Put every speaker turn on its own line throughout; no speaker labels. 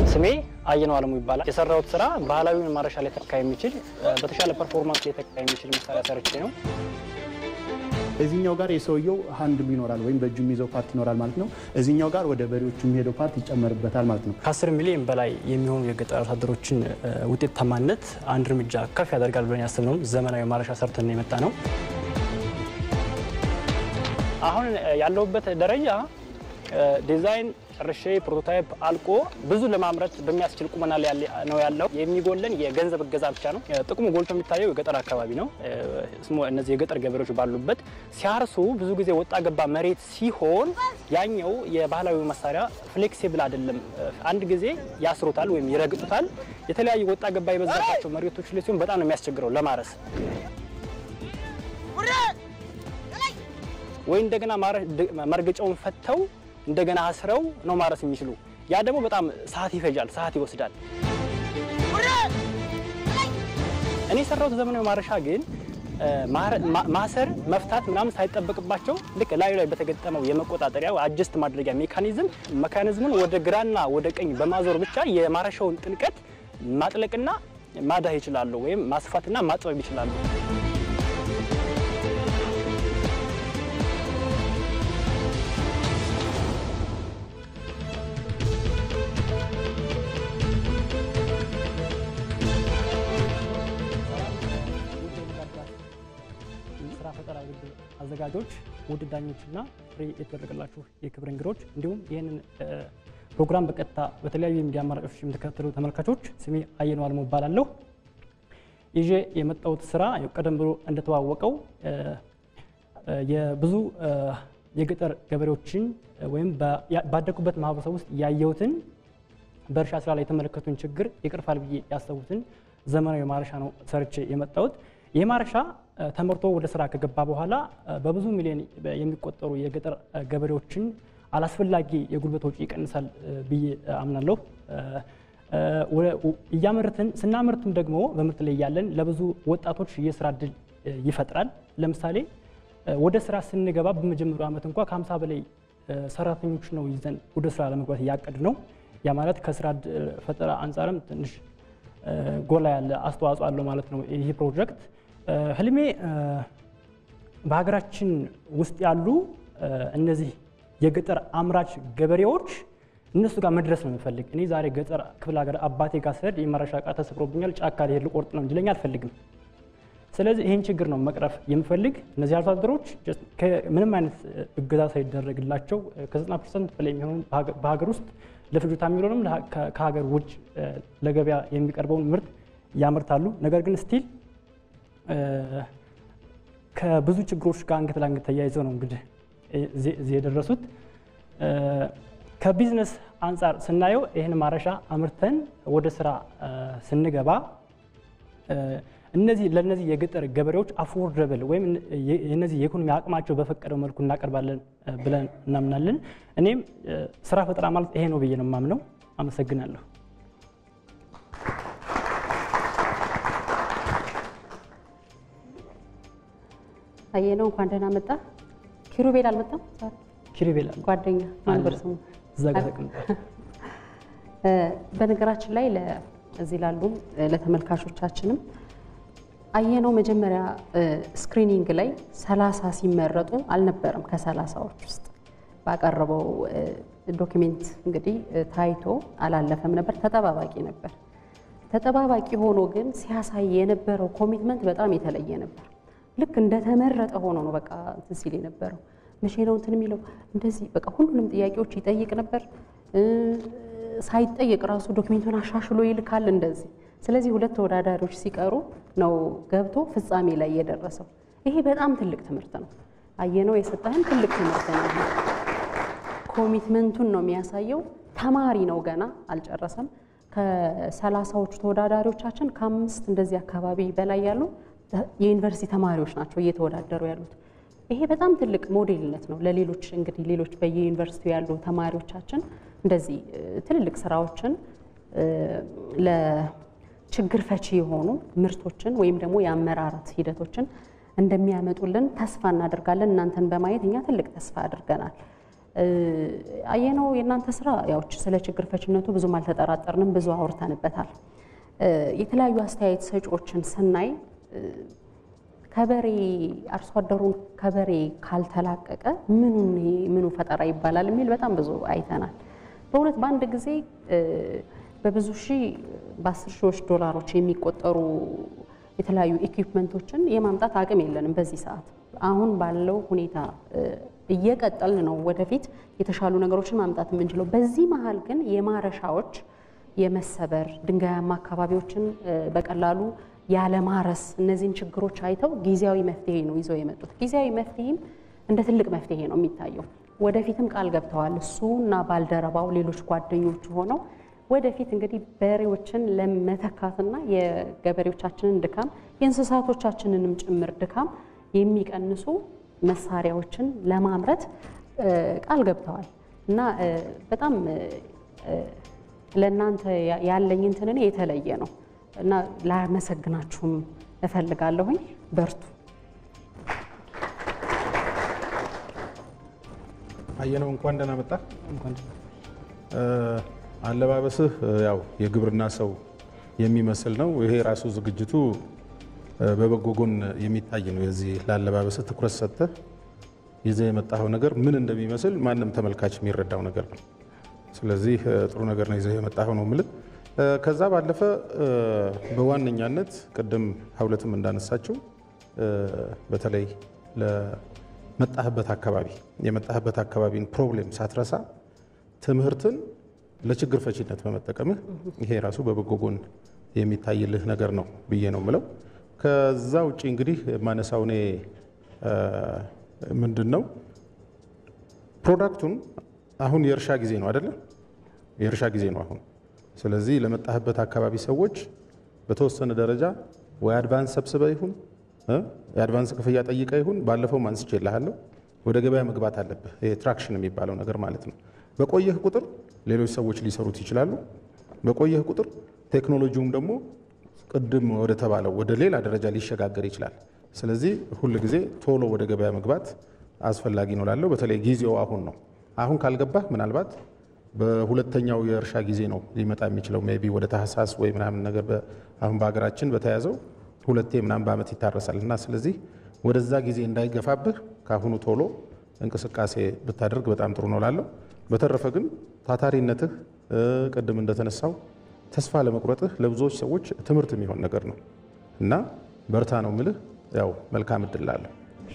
ስሜ አየነው አለሙ ይባላል። የሰራሁት ስራ ባህላዊውን ማረሻ ላይ ተካ የሚችል በተሻለ ፐርፎርማንስ ላይ ተካ የሚችል መሳሪያ ሰርቼ ነው።
እዚህኛው ጋር የሰውየው ሀንድሉ ይኖራል ወይም በእጁ የሚይዘው ፓርት ይኖራል ማለት ነው። እዚህኛው ጋር ወደ በሬዎቹ የሚሄደው ፓርት ይጨመርበታል ማለት ነው።
ከ10 ሚሊዮን በላይ የሚሆኑ የገጠር አርሶ አደሮችን ውጤታማነት አንድ እርምጃ ከፍ ያደርጋል ብለን ያሰብነውን ዘመናዊ ማረሻ ሰርተን የመጣ ነው። አሁን ያለሁበት ደረጃ ዲዛይን ጨርሼ ፕሮቶታይፕ አልቆ ብዙ ለማምረት በሚያስችል ቁመና ላይ ነው ያለው። የሚጎለን የገንዘብ እገዛ ብቻ ነው። ጥቅሙ ጎልቶ የሚታየው የገጠር አካባቢ ነው። እነዚህ የገጠር ገበሬዎች ባሉበት ሲያርሱ ብዙ ጊዜ ወጣ ገባ መሬት ሲሆን ያኛው የባህላዊ መሳሪያ ፍሌክሲብል አይደለም። አንድ ጊዜ ያስሩታል ወይም ይረግጡታል። የተለያዩ ወጣ ገባ የበዛባቸው መሬቶች ላይ ሲሆን በጣም ነው የሚያስቸግረው ለማረስ ወይ እንደገና መርገጫውን ፈተው እንደገና አስረው ነው ማረስ የሚችሉ። ያ ደግሞ በጣም ሰዓት ይፈጃል፣ ሰዓት ይወስዳል። እኔ የሰራሁት ዘመናዊ ማረሻ ግን ማሰር መፍታት ምናምን ሳይጠበቅባቸው ልክ ላዩ ላይ በተገጠመው የመቆጣጠሪያ አጀስት ማድረጊያ ሜካኒዝም መካኒዝሙን ወደ ግራና ወደ ቀኝ በማዞር ብቻ የማረሻውን ጥልቀት ማጥለቅና ማዳህ ይችላሉ፣ ወይም ማስፋትና ማጥበብ ይችላሉ። ስራ ፈጠራ ውድድር አዘጋጆች፣ ውድ ዳኞችና ፍሬ የተደረገላችሁ የክብር እንግዶች እንዲሁም ይህንን ፕሮግራም በቀጥታ በተለያዩ የሚዲያ አማራጮች የምትከታተሉ ተመልካቾች ስሜ አየነው አለሙ እባላለሁ። ይዤ የመጣሁት ስራ ቀደም ብሎ እንደተዋወቀው የብዙ የገጠር ገበሬዎችን ወይም ባደጉበት ማህበረሰብ ውስጥ ያየሁትን በእርሻ ስራ ላይ የተመለከቱን ችግር ይቅርፋል ብዬ ያሰቡትን ዘመናዊ ማረሻ ነው ሰርቼ የመጣሁት። ይህ ማረሻ ተመርቶ ወደ ስራ ከገባ በኋላ በብዙ ሚሊዮን የሚቆጠሩ የገጠር ገበሬዎችን አላስፈላጊ የጉልበት ወጪ ይቀንሳል ብዬ አምናለሁ። እያመርትን ስናመርትም ደግሞ በምርት ላይ ያለን ለብዙ ወጣቶች የስራ እድል ይፈጥራል። ለምሳሌ ወደ ስራ ስንገባ በመጀመሪያው ዓመት እንኳ ከ50 በላይ ሰራተኞች ነው ይዘን ወደ ስራ ለመግባት እያቀድ ነው። ያ ማለት ከስራ ፈጠራ አንጻርም ትንሽ ጎላ ያለ አስተዋጽኦ አለው ማለት ነው ይህ ፕሮጀክት። ህልሜ በሀገራችን ውስጥ ያሉ እነዚህ የገጠር አምራች ገበሬዎች እነሱ ጋር መድረስ ነው የምፈልግ። እኔ ዛሬ ገጠር ክፍለ ሀገር አባቴ ጋር ስሄድ የማረሻ ዕቃ ተሰብሮብኛል፣ ጫካ ልሄድ ልቆርጥ ነው እንዲለኝ አልፈልግም። ስለዚህ ይህን ችግር ነው መቅረፍ የምፈልግ። እነዚህ አርሶ አደሮች ምንም አይነት እገዛ ሳይደረግላቸው ከ90 ፐርሰንት በላይ የሚሆኑ በሀገር ውስጥ ለፍጆታ የሚሆንም ከሀገር ውጭ ለገበያ የሚቀርበውን ምርት ያመርታሉ። ነገር ግን ስቲል ከብዙ ችግሮች ጋር አንገት ለአንገት ተያይዘው ነው እንግዲህ እዚህ የደረሱት። ከቢዝነስ አንጻር ስናየው ይህን ማረሻ አምርተን ወደ ስራ ስንገባ እነዚህ ለእነዚህ የገጠር ገበሬዎች አፎርደብል ወይም የነዚህ የኢኮኖሚ አቅማቸው በፈቀደው መልኩ እናቀርባለን ብለን እናምናለን። እኔም ስራ ፈጠራ ማለት ይሄ ነው ብዬ ነው የማምነው። አመሰግናለሁ።
አየነው እንኳን ደህና መጣ። ኪሩቤል አልመጣም?
ኪሩቤል
ጓደኛ ማንበር ስሙ
እዛ ጋር ተቀምጧል።
በነገራችን ላይ እዚህ ላሉም ለተመልካቾቻችንም አየነው መጀመሪያ ስክሪኒንግ ላይ ሰላሳ ሲመረጡ አልነበረም። ከሰላሳዎች ውስጥ ባቀረበው ዶክሜንት እንግዲህ ታይቶ አላለፈም ነበር፣ ተጠባባቂ ነበር። ተጠባባቂ ሆኖ ግን ሲያሳይ የነበረው ኮሚትመንት በጣም የተለየ ነበር። ልክ እንደተመረጠ ሆኖ ነው በቃ እንትን ሲል የነበረው። መቼ ነው እንትን የሚለው እንደዚህ በቃ ሁሉንም ጥያቄዎች ይጠይቅ ነበር። ሳይጠየቅ ራሱ ዶክሜንቱን አሻሽሎ ይልካል እንደዚህ። ስለዚህ ሁለት ተወዳዳሪዎች ሲቀሩ ነው ገብቶ ፍጻሜ ላይ የደረሰው። ይሄ በጣም ትልቅ ትምህርት ነው። አየነው የሰጠህን ትልቅ ትምህርት ነው። ኮሚትመንቱን ነው የሚያሳየው። ተማሪ ነው ገና አልጨረሰም። ከሰላሳዎቹ ተወዳዳሪዎቻችን ከአምስት እንደዚህ አካባቢ በላይ ያሉ የዩኒቨርሲቲ ተማሪዎች ናቸው እየተወዳደሩ ያሉት። ይሄ በጣም ትልቅ ሞዴልነት ነው ለሌሎች እንግዲህ ሌሎች በየዩኒቨርሲቲው ያሉ ተማሪዎቻችን እንደዚህ ትልልቅ ስራዎችን ለችግር ፈቺ የሆኑ ምርቶችን ወይም ደግሞ የአመራረት ሂደቶችን እንደሚያመጡልን ተስፋ እናደርጋለን። እናንተን በማየት እኛ ትልቅ ተስፋ አድርገናል። አየነው የእናንተ ስራ ያው ስለ ችግር ፈችነቱ ብዙም አልተጠራጠርንም፣ ብዙ አውርተንበታል። የተለያዩ አስተያየት ሰጪዎችን ስናይ ከበሬ አርሶ አደሩን ከበሬ ካልተላቀቀ ምኑን ምኑ ፈጠራ ይባላል የሚል በጣም ብዙ አይተናል። በእውነት በአንድ ጊዜ በብዙ ሺህ በአስር ሺዎች ዶላሮች የሚቆጠሩ የተለያዩ ኢኩፕመንቶችን የማምጣት አቅም የለንም በዚህ ሰዓት። አሁን ባለው ሁኔታ እየቀጠልን ነው ወደፊት የተሻሉ ነገሮችን ማምጣት የምንችለው። በዚህ መሀል ግን የማረሻዎች የመሰበር ድንጋያማ አካባቢዎችን በቀላሉ ያለማረስ እነዚህን ችግሮች አይተው ጊዜያዊ መፍትሄ ነው ይዘው የመጡት። ጊዜያዊ መፍትሄም እንደ ትልቅ መፍትሄ ነው የሚታየው። ወደፊትም ቃል ገብተዋል እሱ እና ባልደረባው ሌሎች ጓደኞቹ ሆነው ወደፊት እንግዲህ በሬዎችን ለመተካትና የገበሬዎቻችንን ድካም የእንስሳቶቻችንንም ጭምር ድካም የሚቀንሱ መሳሪያዎችን ለማምረት ቃል ገብተዋል እና በጣም ለእናንተ ያለኝ እንትን እኔ የተለየ ነው እና ላመሰግናችሁም እፈልጋለሁኝ። በርቱ።
አየነው እንኳን ደህና መጣ። አለባበስህ ያው የግብርና ሰው የሚመስል ነው። ይሄ ራሱ ዝግጅቱ በበጎ ጎን የሚታይ ነው። የዚህ ለአለባበስህ ትኩረት ሰጥተህ ይዘህ የመጣኸው ነገር ምን እንደሚመስል ማንም ተመልካች የሚረዳው ነገር ነው። ስለዚህ ጥሩ ነገር ነው ይዘህ የመጣኸው ነው የምልህ። ከዛ ባለፈ በዋነኛነት ቅድም ሀውለትም እንዳነሳችው በተለይ ለመጣህበት አካባቢ የመጣህበት አካባቢን ፕሮብሌም ሳትረሳ ትምህርትን ለችግር ፈቺነት በመጠቀምህ ይሄ ራሱ በበጎ ጎን የሚታይልህ ነገር ነው ብዬ ነው የምለው። ከዛ ውጭ እንግዲህ የማነሳው እኔ ምንድን ነው ፕሮዳክቱን አሁን የእርሻ ጊዜ ነው አይደለም? የእርሻ ጊዜ ነው አሁን። ስለዚህ ለመጣህበት አካባቢ ሰዎች በተወሰነ ደረጃ ወይ አድቫንስ ሰብስበ ይሁን የአድቫንስ ክፍያ ጠይቀ ይሁን ባለፈው አንስቼ እልሃለሁ፣ ወደ ገበያ መግባት አለብህ። ይሄ ትራክሽን የሚባለው ነገር ማለት ነው። በቆየህ ቁጥር ሌሎች ሰዎች ሊሰሩት ይችላሉ። በቆየህ ቁጥር ቴክኖሎጂውም ደግሞ ቅድም ወደ ተባለው ወደ ሌላ ደረጃ ሊሸጋገር ይችላል። ስለዚህ ሁል ጊዜ ቶሎ ወደ ገበያ መግባት አስፈላጊ ነው ላለው በተለይ ጊዜው አሁን ነው። አሁን ካልገባህ ምናልባት በሁለተኛው የእርሻ ጊዜ ነው ሊመጣ የሚችለው ሜይ ቢ ወደ ታህሳስ ወይ ምናምን ነገር አሁን በሀገራችን በተያዘው ሁለቴ ምናምን በዓመት ይታረሳል እና ስለዚህ ወደዛ ጊዜ እንዳይገፋብህ ከአሁኑ ቶሎ እንቅስቃሴ ብታደርግ በጣም ጥሩ ነው ላለው። በተረፈ ግን ታታሪነትህ ቅድም እንደተነሳው ተስፋ ለመቁረጥህ ለብዙዎች ሰዎች ትምህርት የሚሆን ነገር ነው እና በርታ ነው ምልህ። ያው መልካም እድል ላለሁ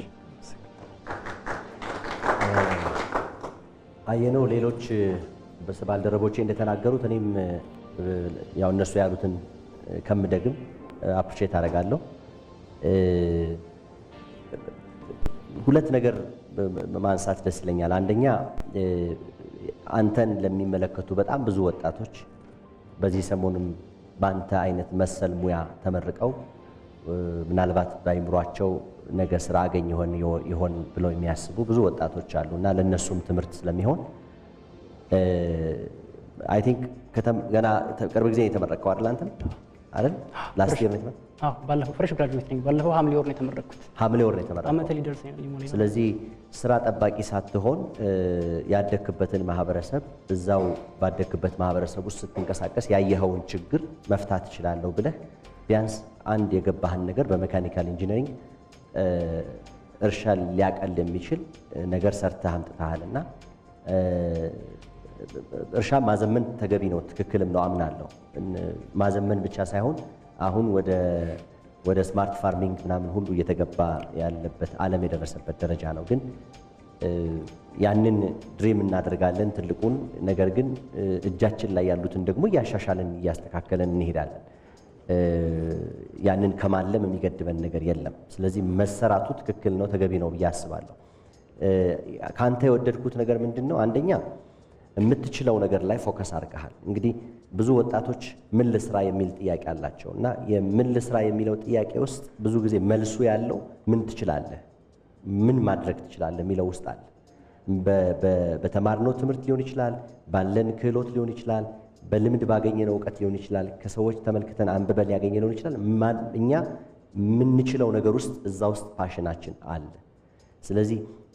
አየነው ሌሎች ባልደረቦቼ እንደተናገሩት እኔም ያው እነሱ ያሉትን ከምደግም አፕሪሼት አደርጋለሁ። ሁለት ነገር ማንሳት ደስ ይለኛል። አንደኛ አንተን ለሚመለከቱ በጣም ብዙ ወጣቶች በዚህ ሰሞንም በአንተ አይነት መሰል ሙያ ተመርቀው ምናልባት በአይምሯቸው ነገ ስራ አገኝ ይሆን ይሆን ብለው የሚያስቡ ብዙ ወጣቶች አሉ እና ለእነሱም ትምህርት ስለሚሆን አይ ቲንክ ገና ቅርብ ጊዜ የተመረቀው አይደል? አንተም አይደል? ላስት ይር ነው
ባለፈው ፍሬሽ ግራጁዌት ነኝ። ባለፈው ሐምሌ ወር ነው የተመረቅኩት።
ሐምሌ ወር ነው የተመረቀው።
ዓመተ ሊደርስ ሊሞላ
ስለዚህ ስራ ጠባቂ ሳትሆን ያደግክበትን ማህበረሰብ እዛው ባደግክበት ማህበረሰብ ውስጥ ስትንቀሳቀስ ያየኸውን ችግር መፍታት እችላለሁ ብለህ ቢያንስ አንድ የገባህን ነገር በሜካኒካል ኢንጂነሪንግ እርሻ ሊያቀል የሚችል ነገር ሰርተህ አምጥተሃል እና እርሻ ማዘመን ተገቢ ነው፣ ትክክልም ነው አምናለሁ። ማዘመን ብቻ ሳይሆን አሁን ወደ ወደ ስማርት ፋርሚንግ ምናምን ሁሉ እየተገባ ያለበት ዓለም የደረሰበት ደረጃ ነው። ግን ያንን ድሪም እናደርጋለን ትልቁን ነገር ግን እጃችን ላይ ያሉትን ደግሞ እያሻሻልን እያስተካከለን እንሄዳለን። ያንን ከማለም የሚገድበን ነገር የለም። ስለዚህ መሰራቱ ትክክል ነው፣ ተገቢ ነው ብዬ አስባለሁ። ከአንተ የወደድኩት ነገር ምንድን ነው? አንደኛ የምትችለው ነገር ላይ ፎከስ አድርገሃል። እንግዲህ ብዙ ወጣቶች ምን ልስራ የሚል ጥያቄ አላቸው እና የምን ልስራ የሚለው ጥያቄ ውስጥ ብዙ ጊዜ መልሱ ያለው ምን ትችላለህ፣ ምን ማድረግ ትችላለህ የሚለው ውስጥ አለ። በተማርነው ትምህርት ሊሆን ይችላል፣ ባለን ክህሎት ሊሆን ይችላል፣ በልምድ ባገኘነው እውቀት ሊሆን ይችላል፣ ከሰዎች ተመልክተን አንብበን ያገኘነው ሊሆን ይችላል። እኛ የምንችለው ነገር ውስጥ እዛ ውስጥ ፓሽናችን አለ። ስለዚህ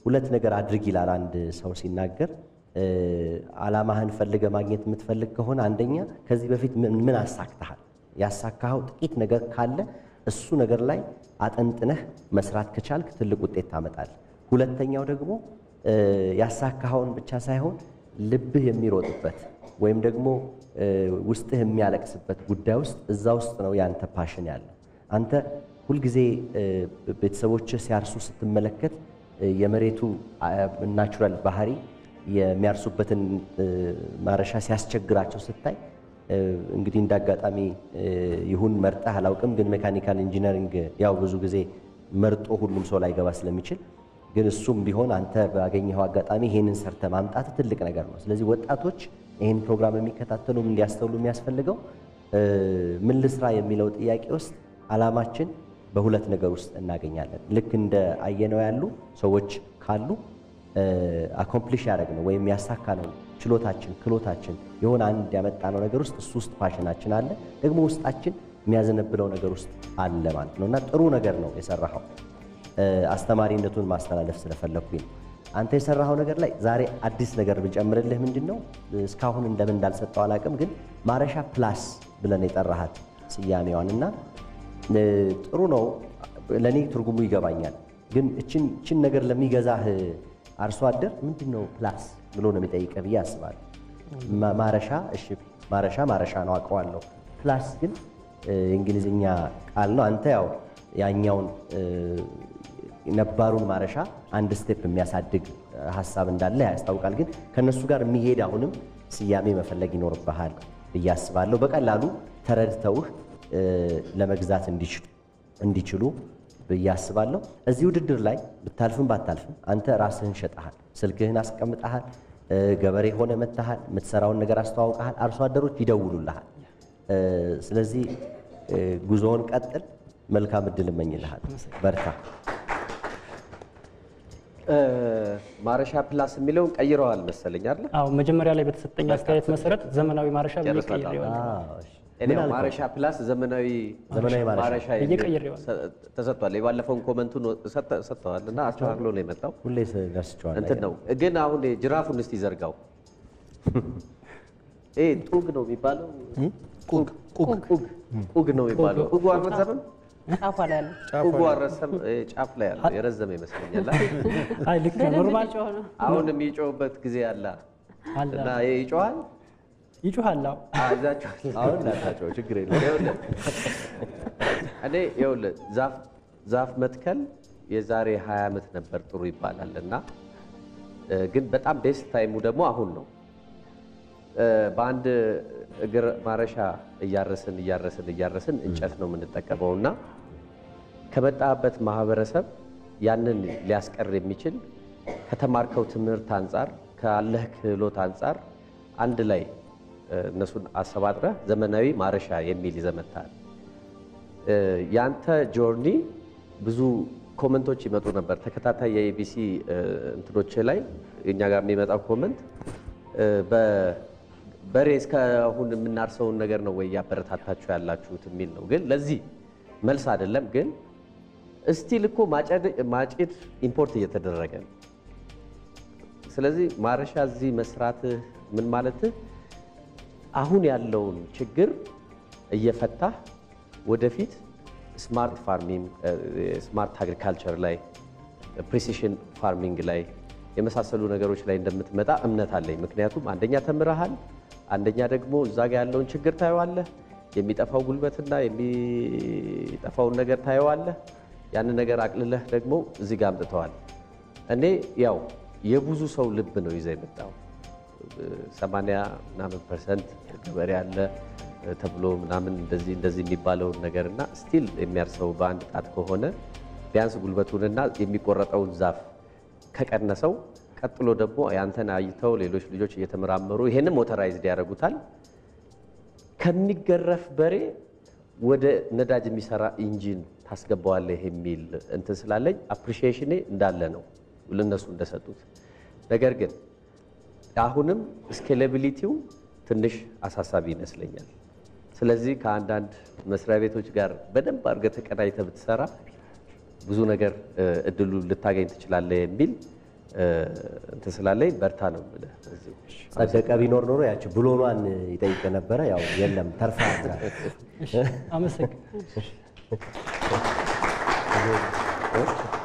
ሁለት ነገር አድርግ ይላል አንድ ሰው ሲናገር። እ፣ ዓላማህን ፈልገ ማግኘት የምትፈልግ ከሆነ አንደኛ ከዚህ በፊት ምን ምን አሳክተሃል? ያሳካኸው ጥቂት ነገር ካለ እሱ ነገር ላይ አጠንጥነህ መስራት ከቻልክ ትልቅ ውጤት ታመጣለህ። ሁለተኛው ደግሞ እ፣ ያሳካኸውን ብቻ ሳይሆን ልብህ የሚሮጥበት ወይም ደግሞ እ፣ ውስጥህ የሚያለቅስበት ጉዳይ ውስጥ እዛ ውስጥ ነው ያንተ ፓሽን ያለው። አንተ ሁልጊዜ እ፣ ቤተሰቦችህ ሲያርሱ ስትመለከት እ፣ የመሬቱ ናቹራል ባህሪ የሚያርሱበትን እ፣ ማረሻ ሲያስቸግራቸው ስታይ እ፣ እንግዲህ እንደ አጋጣሚ እ፣ ይሁን መርጠህ አላውቅም፣ ግን ሜካኒካል ኢንጂነሪንግ ያው ብዙ ጊዜ መርጦ ሁሉም ሰው ላይገባ ስለሚችል ግን እሱም ቢሆን አንተ ባገኘኸው አጋጣሚ ይሄንን ሰርተ ማምጣት ትልቅ ነገር ነው። ስለዚህ ወጣቶች ይህን ፕሮግራም የሚከታተሉም እንዲያስተውሉ የሚያስፈልገው እ፣ ምን ልስራ የሚለው ጥያቄ ውስጥ ዓላማችን በሁለት ነገር ውስጥ እናገኛለን። ልክ እንደ አየነው ያሉ ሰዎች ካሉ አኮምፕሊሽ ያደረግነው ወይም ያሳካነው ችሎታችን፣ ክሎታችን የሆነ አንድ ያመጣነው ነገር ውስጥ እሱ ውስጥ ፓሽናችን አለ፣ ደግሞ ውስጣችን የሚያዘነብለው ነገር ውስጥ አለ ማለት ነው እና ጥሩ ነገር ነው የሰራኸው። እ፣ አስተማሪነቱን ማስተላለፍ ስለፈለግኩኝ ነው። አንተ የሰራኸው ነገር ላይ ዛሬ አዲስ ነገር ብንጨምርልህ ምንድን ነው እስካሁን እንደምን እንዳልሰጠው አላውቅም፣ ግን ማረሻ ፕላስ ብለን የጠራሃት ስያሜዋን እና እ፣ ጥሩ ነው ለእኔ ትርጉሙ ይገባኛል። ግን እችን እችን ነገር ለሚገዛህ አርሶ አደር ምንድን ነው ፕላስ ብሎ ነው የሚጠይቀህ ብዬ አስባለሁ። ማ- ማረሻ እሺ፣ ማረሻ ማረሻ ነው አውቀዋለሁ። ፕላስ ግን እ፣ የእንግሊዝኛ ቃል ነው። አንተ ያው ያኛውን እ፣ ነባሩን ማረሻ አንድ ስቴፕ የሚያሳድግ እ፣ ሀሳብ እንዳለ ያስታውቃል። ግን ከእነሱ ጋር የሚሄድ አሁንም ስያሜ መፈለግ ይኖርብሃል ብዬ አስባለሁ። በቀላሉ ተረድተውህ እ፣ ለመግዛት እንዲችሉ እንዲችሉ ብዬ አስባለሁ። እዚህ ውድድር ላይ ብታልፍም ባታልፍም አንተ ራስህን ሸጠሃል፣ ስልክህን አስቀምጠሃል፣ እ፣ ገበሬ ሆነ መጥተሃል፣ የምትሰራውን ነገር አስተዋውቀሃል፣ አርሶ አደሮች ይደውሉልሃል። እ፣ ስለዚህ እ፣ ጉዞውን ቀጥል። መልካም እድል እመኝልሃል። በርታ።
እ፣ ማረሻ ፕላስ የሚለውን ቀይረዋል መሰለኝ አይደል?
አዎ መጀመሪያ ላይ በተሰጠኝ አስተያየት መሰረት ዘመናዊ ማረሻ ብዬ
ጨርሰናል።
ቀይሬዋለሁ።
አዎ፣ እሺ።
እኔ
ምን አልከው?
ማረሻ ፕላስ ዘመናዊ
ዘመናዊ ማረሻ
ማረሻ
ብዬ
የሚል
ቀይሬዋለሁ።
ሰ- ተሰጥቷል። የባለፈውን ኮመንቱን ሰጥተ- ሰጥተዋል እና አስተካክሎ ነው የመጣው።
ሁሌ ደርስቸዋል
እንትን ነው ግን አሁን ጅራፉን እስቲ ዘርጋው። ይሄ ጡግ ነው የሚባለው ቁግ ቁግ ቁግ ነው የሚባለው። ቁጉ አልረዘምም?
ጫፏ ላይ ያለ
ቁጉ አልረዘም፣ እ፣ ጫፍ ላይ ያለ የረዘመ ይመስለኛል።
አይ ልክ ነው። ኖርማል
ጮህ ነው።
አሁን የሚጮህበት ጊዜ አለ
አለ
እና ይሄ ይጮሃል።
ይጮሃል። አዎ
አዛችኋል
አሁን እንዳታቸው ችግር የለም።
ይኸውልህ እኔ ይኸውልህ ዛፍ ዛፍ መትከል የዛሬ 20 ዓመት ነበር ጥሩ ይባላል እና እ፣ ግን በጣም ቤስት ታይሙ ደግሞ አሁን ነው። እ፣ በአንድ እግር ማረሻ እያረስን እያረስን እያረስን እንጨት ነው የምንጠቀመው እና ከመጣበት ማህበረሰብ ያንን ሊያስቀር የሚችል ከተማርከው ትምህርት አንጻር ካለህ ክህሎት አንጻር አንድ ላይ እ፣ እነሱን አሰባጥረህ ዘመናዊ ማረሻ የሚል ይዘህ መጥተሃል። እ፣ ያንተ ጆርኒ ብዙ ኮመንቶች ይመጡ ነበር። ተከታታይ የኤቢሲ እንትኖች ላይ እኛ ጋር የሚመጣው ኮመንት እ፣ በ- በሬ እስካሁን የምናርሰውን ነገር ነው ወይ ያበረታታችሁ ያላችሁት የሚል ነው። ግን ለዚህ መልስ አይደለም። ግን እስቲል እኮ ማጨድ- ማጭድ ኢምፖርት እየተደረገ ነው። ስለዚህ ማረሻ እዚህ መስራትህ ምን ማለትህ አሁን ያለውን ችግር እየፈታህ ወደፊት ስማርት ፋርሚንግ፣ ስማርት አግሪካልቸር ላይ ፕሪሲሽን ፋርሚንግ ላይ የመሳሰሉ ነገሮች ላይ እንደምትመጣ እምነት አለኝ። ምክንያቱም አንደኛ ተምረሃል፣ አንደኛ ደግሞ እዛ ጋ ያለውን ችግር ታየዋለህ፣ የሚጠፋው ጉልበትና የሚጠፋውን ነገር ታየዋለህ። ያንን ነገር አቅልለህ ደግሞ እዚህ ጋር አምጥተዋል። እኔ ያው የብዙ ሰው ልብ ነው ይዘህ የመጣው ሰማንያ ምናምን ፐርሰንት ገበሬ አለ ተብሎ ምናምን እንደዚህ እንደዚህ የሚባለውን ነገር እና ስቲል የሚያርሰው በአንድ ጣት ከሆነ ቢያንስ ጉልበቱንና የሚቆረጠውን ዛፍ ከቀነሰው ቀጥሎ ደግሞ ያንተን አይተው ሌሎች ልጆች እየተመራመሩ ይሄንን ሞተራይዝድ ያደርጉታል። ከሚገረፍ በሬ ወደ ነዳጅ የሚሰራ ኢንጂን ታስገባዋለህ የሚል እንትን ስላለኝ አፕሪሺዬሽኔ እንዳለ ነው ለነሱ እንደሰጡት። ነገር ግን አሁንም ስኬሌቢሊቲው ትንሽ አሳሳቢ ይመስለኛል። ስለዚህ ከአንዳንድ መስሪያ ቤቶች ጋር በደንብ አድርገህ ተቀናጅተህ ብትሰራ ብዙ ነገር እ፣ እድሉ ልታገኝ ትችላለህ የሚል እንትን ስላለኝ በርታ ነው የምልህ። በዚሁ
ጸደቀ ቢኖር ኖሮ ያቺ ብሎኗን ይጠይቅ ነበረ። ያው የለም ተርፋ
አመሰግናለሁ።